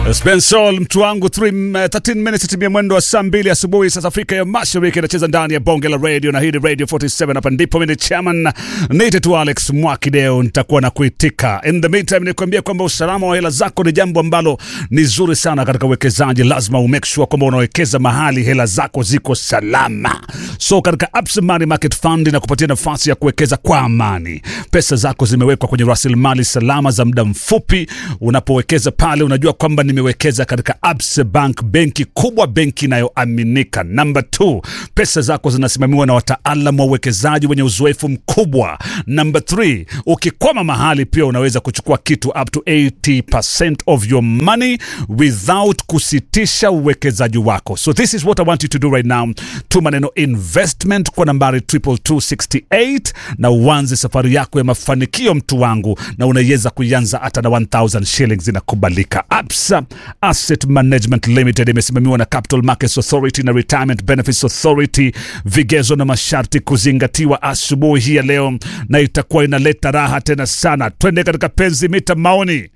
Spensol mtu wangu 13 minutes timia mwendo wa saa mbili asubuhi sasa Afrika ya Mashariki inacheza ndani ya bonge la radio na hii ni Radio 47 hapa ndipo mimi ni chairman Nite tu Alex Mwakideo nitakuwa na kuitika. In the meantime nikwambia kwamba usalama wa hela zako ni jambo ambalo ni zuri sana katika uwekezaji. Lazima umake sure kwamba unawekeza mahali hela zako ziko salama. So katika Absa Money Market Fund inakupatia nafasi ya kuwekeza kwa amani. Pesa zako zimewekwa kwenye rasilimali salama za muda mfupi. Unapowekeza pale unajua kwamba nimewekeza katika Absa Bank, benki kubwa, benki inayoaminika. Number two, pesa zako zinasimamiwa na wataalamu wa uwekezaji wenye uzoefu mkubwa. Number three, ukikwama mahali pia unaweza kuchukua kitu up to 80% of your money without kusitisha uwekezaji wako. So this is what I want you to do right now. Tuma neno investment kwa nambari 22268 na uanze safari yako ya mafanikio, mtu wangu, na unaweza kuianza hata na 1000 shillings inakubalika. Absa Asset Management Limited imesimamiwa na Capital Markets Authority na Retirement Benefits Authority. Vigezo na masharti kuzingatiwa asubuhi hii ya leo, na itakuwa inaleta raha tena sana. Twende katika penzi mita maoni.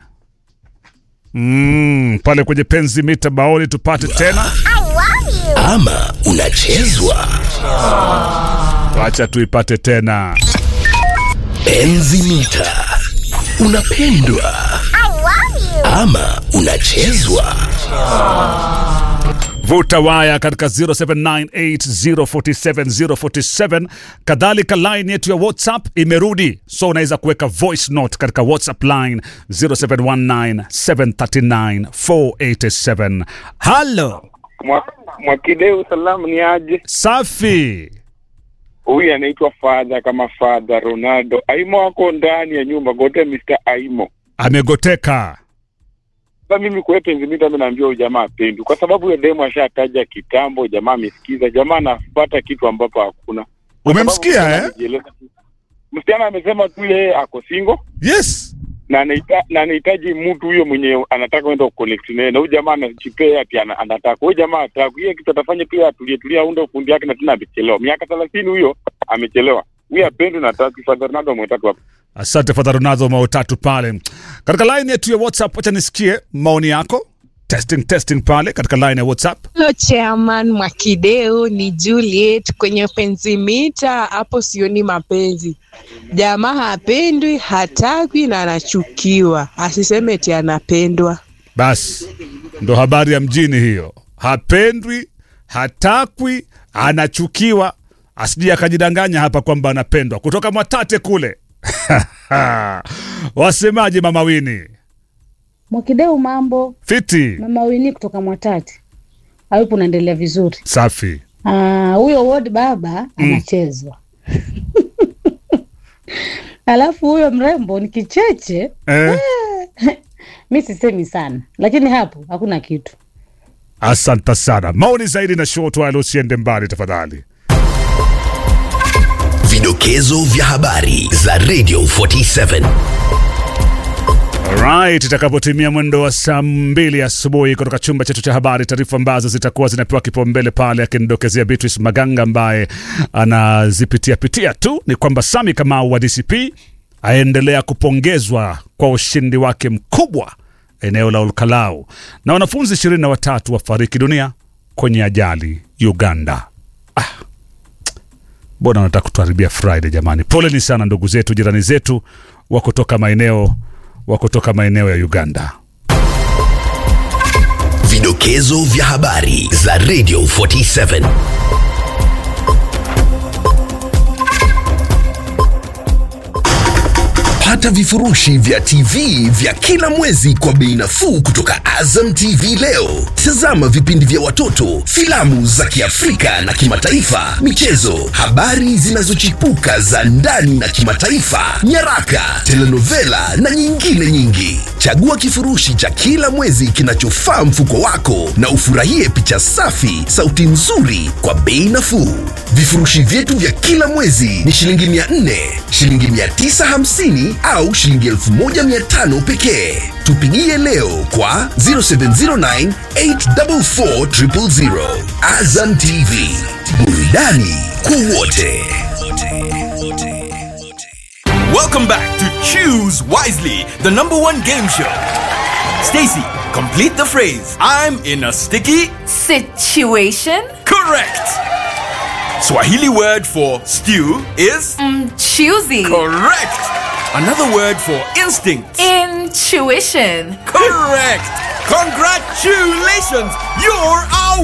Mm, pale kwenye penzi mita maoni tupate tena, ama unachezwa wacha tuipate tena. penzi mita unapendwa ama unachezwa Vuta waya katika 0798047047. Kadhalika line yetu ya WhatsApp imerudi, so unaweza kuweka voice note katika WhatsApp line 0719739487. Halo, Mwa- Mwakideu, salamu ni aje? safi. Huyu anaitwa Fadha kama Fadha Ronaldo. Aimo wako ndani ya nyumba gote, Mr. Aimo. Amegoteka. Sasa mimi kwa penzi mita, mimi naambia huyu jamaa apendi, kwa sababu huyo demo ashataja kitambo, jamaa amesikiza, jamaa anapata kitu ambapo hakuna. Kwa Umemsikia sababu eh? amejieleza tu. Msichana amesema tu yeye ako single Yes. na anahita- na anahitaji mtu huyo mwenye anataka kwenda kuconnect naye, na huyu jamaa anajipea ati ana- anataka. Huyu jamaa ataka hiyo kitu atafanya pia, atulie tulie, aunde ufundi yake, na tena amechelewa miaka thelathini, huyo amechelewa. Huyu apendi na tatu Father Ronaldo mwetatu hapa. Asante Father Ronaldo, mao tatu pale katika line yetu ya WhatsApp. Wacha nisikie maoni yako. Testing, testing pale katika line ya WhatsApp. Hello chairman Mwakideu, ni Juliet kwenye penzi mita. Hapo sioni mapenzi, jamaa hapendwi, hatakwi na anachukiwa, asiseme eti anapendwa. Basi ndo habari ya mjini hiyo, hapendwi, hatakwi, anachukiwa, asije akajidanganya hapa kwamba anapendwa. Kutoka Mwatate kule wasemaje, mama Wini? Mwakideu, mambo. Fiti, Mama Wini kutoka Mwatate. Hayupo, unaendelea vizuri. safi. Ah, huyo ward baba anachezwa alafu huyo mrembo ni kicheche. Eh, Mi sisemi sana, lakini hapo hakuna kitu. asante sana. Maoni zaidi na short while, usiende mbali tafadhali. vidokezo vya habari za radio 47 Alright, itakapotimia mwendo wa saa mbili asubuhi kutoka chumba chetu cha habari, taarifa ambazo zitakuwa zinapewa kipaumbele pale, akinidokezea Beatrice Maganga ambaye anazipitia pitia tu, ni kwamba Sami Kamau wa DCP aendelea kupongezwa kwa ushindi wake mkubwa eneo la Olkalau, na wanafunzi ishirini na watatu wafariki dunia kwenye ajali Uganda. Mbona wanataka kutuharibia Friday jamani? Poleni sana ndugu zetu, jirani zetu wa kutoka maeneo wa kutoka maeneo ya Uganda. vidokezo vya habari za radio 47 pata vifurushi vya tv vya kila mwezi kwa bei nafuu kutoka azam tv leo tazama vipindi vya watoto filamu za kiafrika na kimataifa michezo habari zinazochipuka za ndani na kimataifa nyaraka telenovela na nyingine nyingi chagua kifurushi cha kila mwezi kinachofaa mfuko wako na ufurahie picha safi sauti nzuri kwa bei nafuu vifurushi vyetu vya kila mwezi ni shilingi 400 shilingi 950 au shilingi 1500 pekee tupigie leo kwa 0709 844 000. azam tv burudani kwa wote Welcome back to Choose Wisely, the number one game show. Stacy, Complete the phrase. I'm in a sticky. Situation Correct. Swahili word for stew is choosy. correct. Another word for instinct. Intuition. Correct. Congratulations. You're our